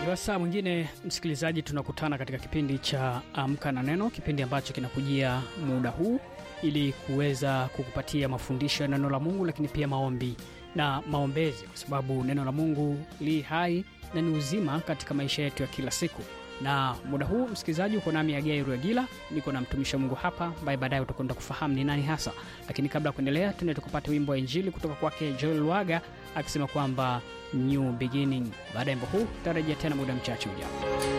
wasaa mwingine msikilizaji, tunakutana katika kipindi cha Amka na Neno, kipindi ambacho kinakujia muda huu ili kuweza kukupatia mafundisho ya neno la Mungu, lakini pia maombi na maombezi, kwa sababu neno la Mungu li hai na ni uzima katika maisha yetu ya kila siku. Na muda huu msikilizaji, uko nami Agai Ruagila, niko na mtumishi wa Mungu hapa ambaye baadaye utakwenda kufahamu ni nani hasa. Lakini kabla ya kuendelea, tuende tukapata wimbo wa Injili kutoka kwake Joel Waga akisema kwamba new beginning. Baada ya wimbo huu tutarejea tena muda mchache ujao.